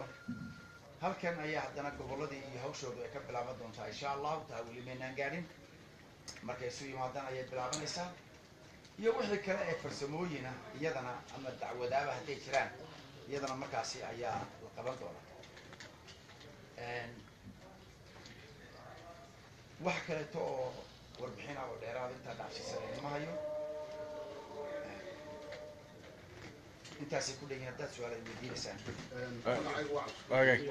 joogno halkan ayaa haddana gobolladii iyo hawshoodu ay ka bilaaban doontaa insha allahu taa weli maynaan gaadhin markay isu yimaadaan ayay bilaabanaysaa iyo wixii kale ee farsamooyina iyadana ama dacwadaaba hadday jiraan iyadana markaasi ayaa la qaban doonaa wax kaleeto oo warbixin ah oo dheeraada intaa dhacsiisan lama hayo intaasay ku dhegin haddaad su-aal ay weydiinaysaan Wagaag.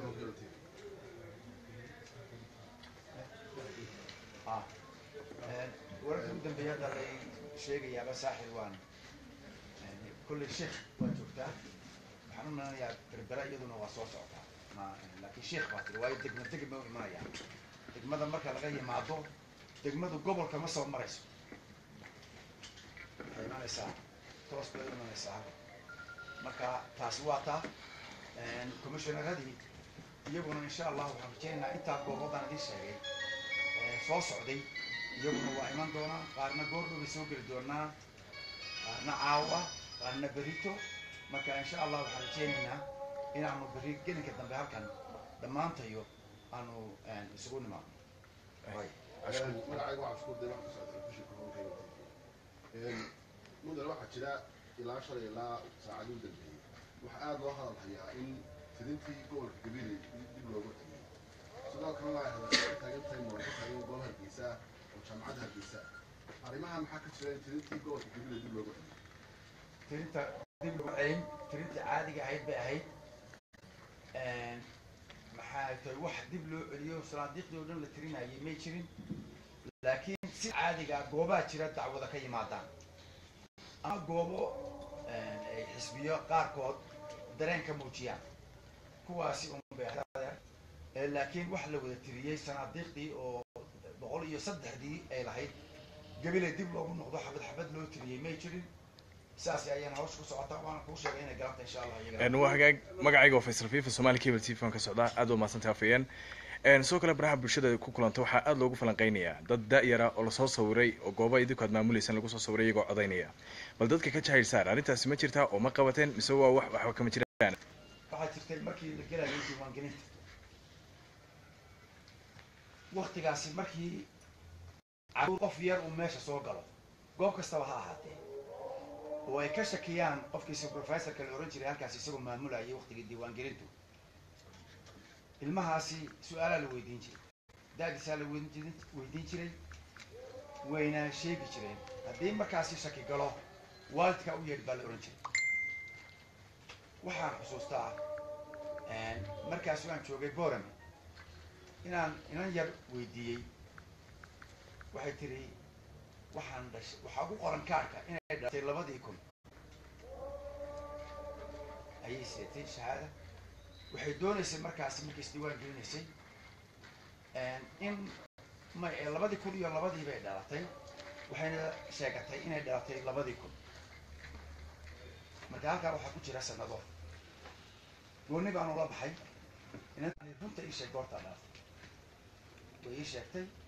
ah wararka ugu dambeeya hadda lay sheegayaaba saaxil waan kolley sheekh waa joogtaa waxaan u malanayaa berbera iyaduna waa soo socotaa ma laakiin sheekh baa tiri waayo degma degma u imanayaan degmada marka laga yimaado degmadu gobolka ma soo marayso waxay imanaysaa toos bay u imanaysaa marka taasi waa taa commissioneradii iyaguna insha allah waxaan rajaynaynaa intaa goobadan idin sheegay ee soo socday iyaguna waa iman doonaa qaarna goordhow bay soo geli doonaa qaarna caawa qaarna berito marka insha allah waxaan rajaynaynaa inaanu berri gelinka dambe halkan dhammaantayo aanu isugu nimaadno Way. magacayga waxaa isku day wax ka socda kushinka honkeyga mudane waxaa jira ilaa shalay ilaa saacadii u dambeeyey waxaa aada loo hadal hayaa in fidintii gobolka gabiley dib loogu tegay sidoo kalena ay hadashay ka taagan tahay muran ka taagan gobol hargeysa oo jaamacadda hargeysa arrimaha maxaa ka jira in fidintii gobolka gabiley dib loogu tegay tirinta dib loo celin tirinta caadiga ahayd bay ahayd maxaa tahay wax dib loo celiyo sanaadiiqdii oo dhan la tirinayay may jirin laakiin si caadiga ah goobaa jira dacwada ka yimaadaan ama goobo ay xisbiyo qaarkood dareen ka muujiyaan kuwaasi unbay ahayd. Eh, laakiin wax la wada tiriyey sanaadiiqdii oo boqol iyo saddexdii ay lahayd gabile dib loogu noqdo xabad xabad loo tiriyey may jirin saas ayaan hawsha ku socotaa waana kuu sheegay inay galanta insha allah iyaga Een, waa hagaag magacayga waa faysal fifa somali cable t v aan ka socdaa aad waa mahadsantahay afayeen Een, sidoo kale baraha bulshada ku kulanta waxaa aad loogu falanqeynayaa dad da-yara oo lasoo sawiray oo gooba idinku aad maamuleysaan lagu soo sawiray iyagoo codaynaya bal dadka ka jahayl saar arrintaasi ma jirtaa oo ma qabateen mise waa wax waxba kama jiraan waxaa jirtay markii la gelayay diiwaangelinta waktigaasi markii caruur qof yar uu meesha soo galo goob kastaba ha ahaatee oo ay ka shakiyaan qofkii supervisorka la ohan jiray halkaas isagoo maamulayay waktigii diiwaangelintu ilmahaasi su-aalaa la weydiin jiray da-diisaa la weydiin jirin- weydiin jiray wayna sheegi jireen haddii markaasi shaki galo waalidka u yeedh baa la ohan jiray waxaan xusuustaa markaas waan joogay borame inaan inan yar weydiiyey waxay tiri waxaan dhashay waxaa ku qoran kaarka inay dhalatay labadii kun ayay seetay shahaada waxay doonaysay markaasi markay isdiiwaan gelinaysay in may ee labadii kun iyo labadii bay dhalatay waxayna sheegatay inay dhalatay labadii kun marka halkaa waxaa ku jira sanado gooni baan ula baxay inaan runta ii sheeg goortaa dhalatay way ii sheegtay